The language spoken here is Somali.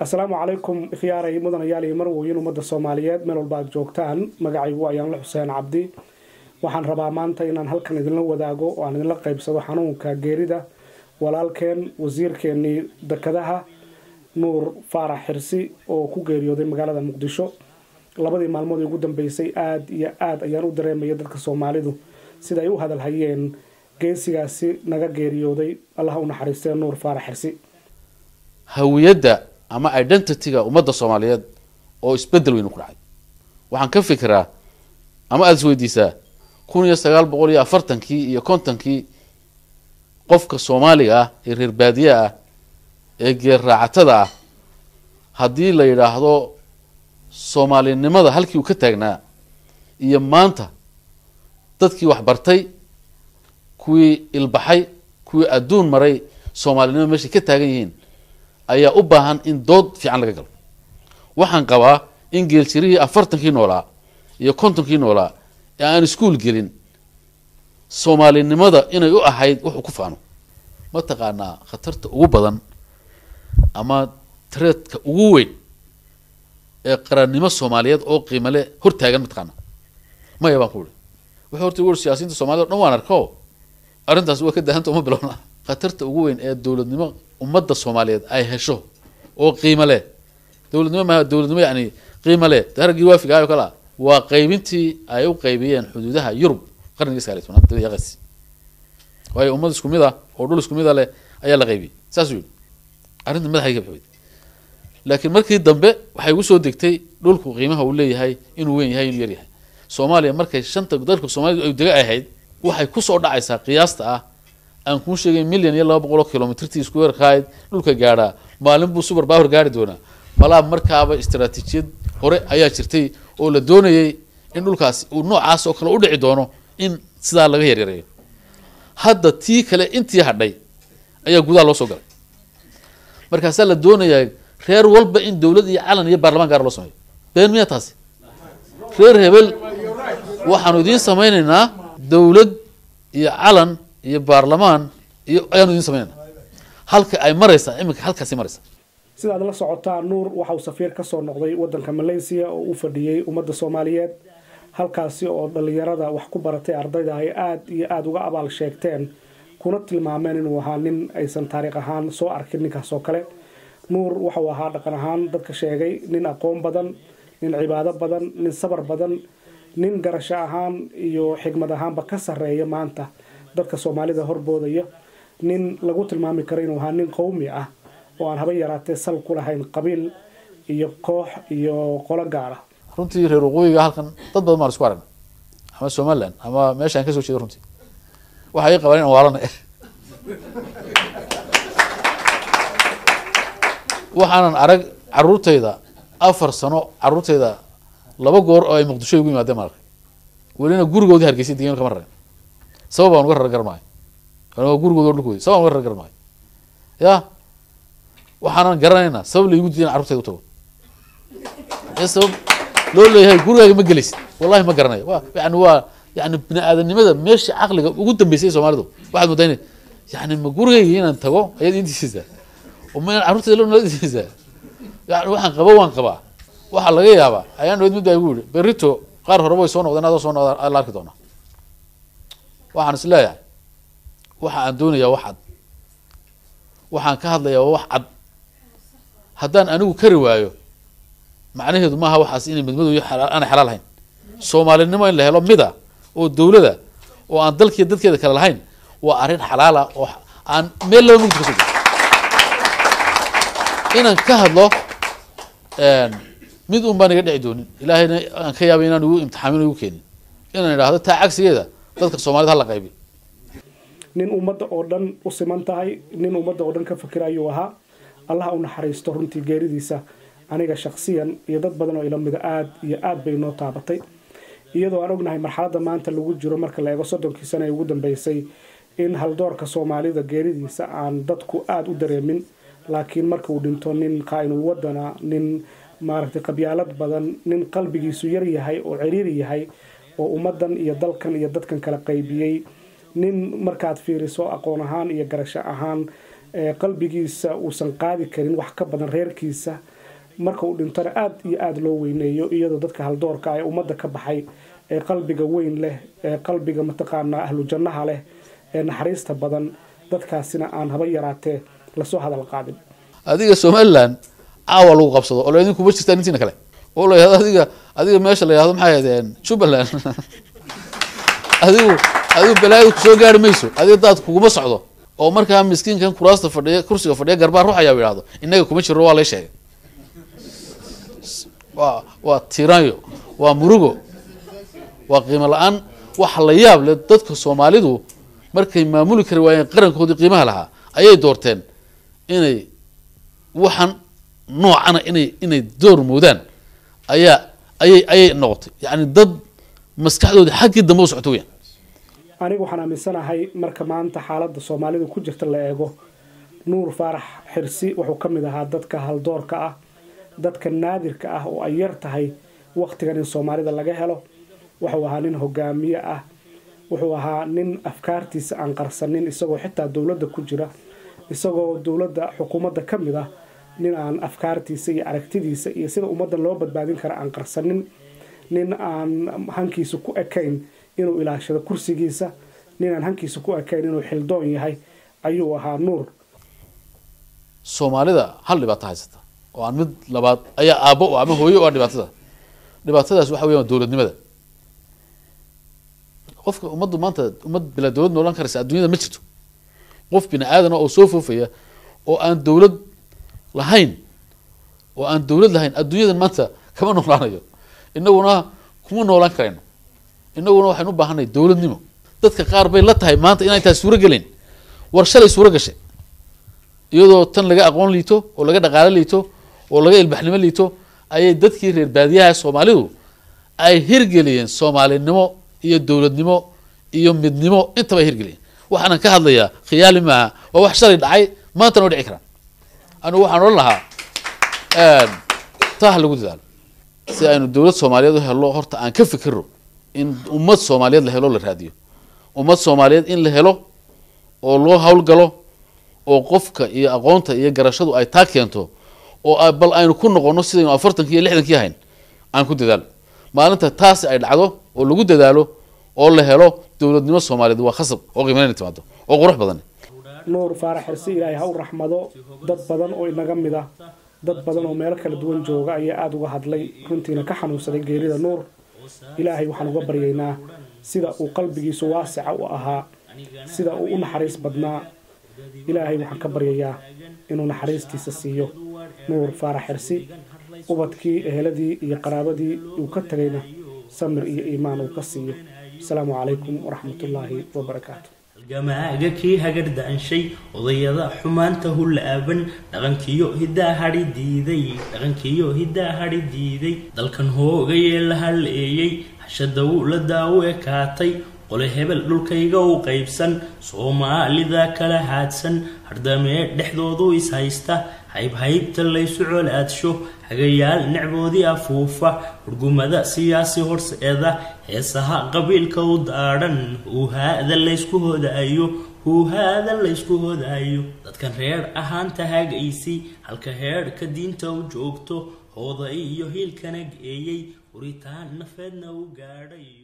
asalaamu calaykum ikhyaaray mudanayaal iyo marwoyin ummadda soomaaliyeed meel walba aad joogtaan magacaygu ayaanla xuseen cabdi waxaan rabaa maanta inaan halkan idinla wadaago oo aan idinla qaybsado xanuunka geerida walaalkeen wasiirkeenii dekadaha nuur faarax xirsi oo ku geeriyooday magaalada muqdisho labadii maalmood ee ugu dambeysay aada iyo aada ayaan u dareemaya dadka soomaalidu sida ay u hadalhayeen geesigaasi naga geeriyooday allaha u naxariistee nuur faarax xirsi hawiyadda ama identityga ummadda soomaaliyeed oo isbedel weynu ku dhacay waxaan ka fikiraa ama aada is weydiisaa kun iyo sagaal boqol iyo afartankii iyo kontonkii qofka soomaaliga ah ee reer baadiye ah ee geer raacatada ah haddii la yidhaahdo soomaalinimada halkii uu ka taagnaa iyo maanta dadkii wax bartay kuwii ilbaxay kuwii adduun maray soomaalinimada meeshay ka taagan yihiin ayaa u baahan in dood fiican laga galo waxaan qabaa in geeljirihii afartankii noolaa iyo kontonkii noolaa ee aan iskuol gelin soomaalinimada inay u ahayd wuxuu ku faano ma taqaanaa khatarta ugu badan ama tareedka ugu weyn ee qarannimo soomaaliyeed oo qiimale hortaagan mataqaana maya baan ku uri wuxuu horta ur siyaasiyiinta somaliyed o dhan waan arko arrintaas waa ka daahanta uma bilowna khatarta ugu weyn ee dowladnimo ummadda soomaaliyeed ay hesho oo qiimo leh dowladnimo maaha dowladnimo yani qiimo leh daragii waafigaay o kale a waa qaybintii ay u qaybiyeen xuduudaha yurub qarnigii sagaaliy tobnaad dabayaqas waayo ummad isku mid ah oo dhul isku mid a leh ayaa la qaybiyey saasuu yihi arrinta madaxay ka baxweyd laakiin markii dambe waxay ugu soo degtay dhulku qiimaha uu leeyahay inuu weyn yahay inuu yaryahay soomaaliya markay shanta dalka soomaalida ay dega ahayd waxay kusoo dhacaysaa qiyaasta ah aan kuu sheegay milyan iyo laba boqol oo kilomitrtii isku weerkahayd dhulka gaadhaa maalin buu subar baawar gaari doonaa malaa markaaba istaraatiijiyad hore ayaa jirtay oo la doonayay in dhulkaasi uu noocaas oo kale u dhici doono in sidaa laga yaryareeyo hadda tii kale intii hadhay ayaa gudaha loo soo galay markaasaa la doonayaa reer walba in dowlad iyo calan iyo baarlamaan gaara loo sameeyo been miyaa taasi reer hebel waxaanu idiin samaynaynaa dowlad iyo calan iyo baarlamaan iyo ayaanu idiin samaynayna halka ay maraysaa iminka halkaasi maraysaa sidaad la socotaa nuur waxa uu safiir ka soo noqday wadanka malaysia oo u fadhiyey ummadda soomaaliyeed halkaasi oo dhalinyarada wax ku baratay ardayda ay aada iyo aada uga abaal sheegteen kuna tilmaameen inuu ahaa nin aysan taariikh ahaan soo arkin ninkaas oo kale nuur waxauu ahaa dhaqan ahaan dadka sheegay nin aqoon badan nin cibaado badan nin sabar badan nin garasho ahaan iyo xigmad ahaanba ka sarreeya maanta dadka soomaalida horboodaya nin lagu tilmaami karo inuu ahaa nin qowmi ah oo aan haba yaraatee sal ku lahayn qabiil iyo koox iyo qolo gaar ah runtii reer waqooyiga halkan dad badan baan isku aragna ama somaliland ama meeshaan kasoo jeeda runtii waxay qabaan in waalana waxaanan arag caruurtayda afar sano caruurtayda laba goor oo ay muqdisho ugu yimaadeen maan arkay welina gurigoodii hargeysay degan kama rarin sabab aan uga rarar garmaayo gurigoodi o dhulkoodi sabab aan uga rarar garmaayo ya waxaanan garanaynaa sabab laigu diidan carurtayda u tago ee sabab loo leeyahay gurigaaga ma gelaysid wallahi ma garanayo wa yani waa yani bini aadanimada meesha caqliga ugu dambeysay soomaalidu waxaad moodaa ina yani ma gurigayga inaan tago ayaad intiisaysaa oo ma inaan carurtayda lo nadiisaysaa yani waxaan qaba waan qabaa waxaa laga yaabaa ayaan dhaweyd mid baa igu yihi berito qaar horeba way soo noqdeen adoo soo noqda la arki doonaa waxaan is leeyahay waxa aan doonayaa wax cad waxaan ka hadlayaa waa wax cad haddaan anigu kari waayo macnaheedu maaha waxaas inay midmadow iyo aanay xalaal ahayn soomaalinimo in la helo mida oo dowlada oo aan dalkiiyo dadkeeda kale lahayn waa arrin xalaala oo aan meel laba mugdi kasoo inaan ka hadlo mid un baan iga dhici doonin ilaahayna aan ka yaabay inaan igu imtixaamin igu keenin inaan idhaahdo taa cagsigeeda dadka soomaalida hala qaybi nin ummadda oo dhan u siman tahay nin ummadda oo dhan ka fikira ayuu ahaa allaha u naxariisto runtii geeridiisa aniga shaksiyan iyo dad badan oo ilamida aada iyo aada bay noo taabatay iyadoo aan ognahay marxaladda maanta lagu jiro marka la eego soddonkii sana ee ugu dambeysay in haldoorka soomaalida geeridiisa aan dadku aada u dareemin laakiin marka uu dhinto nin qaa-inul wadana nin maaragtay qabyaalad badan nin qalbigiisu yar yahay oo ciriiri yahay oo ummadan iyo dalkan iyo dadkan kala qaybiyey nin markaad fiiriso aqoon ahaan iyo garasho ahaan qalbigiisa uusan qaadi karin wax ka badan reerkiisa marka uu dhintona aada iyo aada loo weyneeyo iyadoo dadka haldoorka ee ummadda ka baxay ee qalbiga weyn leh ee qalbiga mataqaanaa ahlu jannaha leh ee naxariista badan dadkaasina aan haba yaraatee lasoo hadal qaadin adiga somaliland caawa lagu qabsado oo laydin kuma jirtaan intiina kale oo la yihahdo adiga adiga meesha la yihahdo maxay ahaydeen jubbaland adigu adigu balaayadu kusoo gaari mayso adiga daad kuguma socdo oo markaa miskiinkan kuraasta fadhiya kursiga fadhiya garbaa ruux ayaa yidhahdo innaga kuma jiro waa lay sheegay waa waa tiranyo waa murugo waa qiimo la-aan waxa la yaab leh dadka soomaalidu markay maamuli kari waayeen qarankoodii qiimaha lahaa ayay doorteen inay waxaan noocana inay inay door moodaan ayaa ayay ayay noqotay yacni dad maskaxdoodii xaggii dambe u socto weyaan anigu waxaan aaminsanahay marka maanta xaaladda soomaalidu ku jirta la eego nuur faarax xirsi wuxuu ka mid ahaa dadka haldoorka ah dadka naadirka ah oo ay yar tahay waktigan in soomaalida laga helo wuxuu ahaa nin hogaamiye ah wuxuu ahaa nin afkaartiisa aan qarsanin isagoo xitaa dowladda ku jira isagoo dowladda xukuumadda ka mid ah nin aan afkaartiisa iyo aragtidiisa iyo sida ummadda loo badbaadin kara aan qarsanin nin aan hankiisa ku ekayn inuu ilaashado kursigiisa nin aan hankiisa ku ekayn inuu xildoon yahay ayuu ahaa nuur soomaalida hal dhibaato haysata oo aan mid labaad ayaa aabbo u ama hooyo u ah dhibaatada dhibaatadaas waxa weyan waa dowladnimada qofka ummaddu maanta ummad bilaa dowlad noolan karaysa adduunyada ma jirto qof bini aadana oo soo foofaya oo aan dowlad lahayn oo aan dowlad lahayn adduunyadan maanta kama noolaanayo inaguna kuma noolaan karayno inaguna waxaynu u baahanay dowladnimo dadka qaar bay la tahay maanta inay tahay suuro gelin war shalay suuro gashay iyadoo tan laga aqoon liito oo laga dhaqaalo liito oo laga ilbaxnimo liito ayay dadkii reer baadiyaha soomaalidu ay hirgeliyeen soomaalinimo iyo dowladnimo iyo midnimo intaba ay hirgeliyeen waxaanan ka hadlayaa khiyaali maaha waa wax shalay dhacay maantana waa dhici karaan anigu waxaan odhan lahaa taa ha lagu dadaalo si aynu dowlad soomaaliyeed u helno horta aan ka fikiro in ummad soomaaliyeed la helo la raadiyo ummad soomaaliyeed in la helo oo loo hawlgalo oo qofka iyo aqoonta iyo garashadu ay taa keento oo bal aynu ku noqono sidaynu afartankii iyo lixdankii ahayn aan ku dadaalo maalinta taasi ay dhacdo oo lagu dadaalo oo la helo dowladnimo soomaaliyeed waa khasab oo qiimayn timaado oo qurux badan nuur faarax xirsi ilaahay ha u raxmado dad badan oo inaga mid ah dad badan oo meelo kala duwan jooga ayaa aada uga hadlay runtiina ka xanuunsaday geerida nuur ilaahay waxaan uga baryaynaa sida uu qalbigiisu waasica u ahaa sida uu u naxariis badnaa ilaahay waxaan ka baryayaa inuu naxariistiisa siiyo nuur faarax xirsi ubadkii eheladii iyo qaraabadii uu ka tegayna samir iyo iimaan uu ka siiyo asalaamu calaykum waraxmatullaahi wabarakaatu halgamaaga kii hagardaanshay odayada xumaanta hullaaban dhaqankiyo hiddaa hadhi diiday dhaqankiyo hiddaa hadhi diiday dalkan hoogayee la halleeyey hashada wuu la daawo ekaatay qole hebel dhulkayga u qaybsan soomaalida kala haadsan hardamee dhexdoodu is haysta haybhaybta laysu colaadsho hagayaal necboodii afuufa hurgumada siyaasi horseeda heesaha qabiilka u daadhan huuhaada laysku hodaayo huuhaada laysku hodaayo dadkan reer ahaanta hagaysi halka heedhka diinta u joogto hooda iyo hiilkana geeyey huritaan nafeedna u gaadhay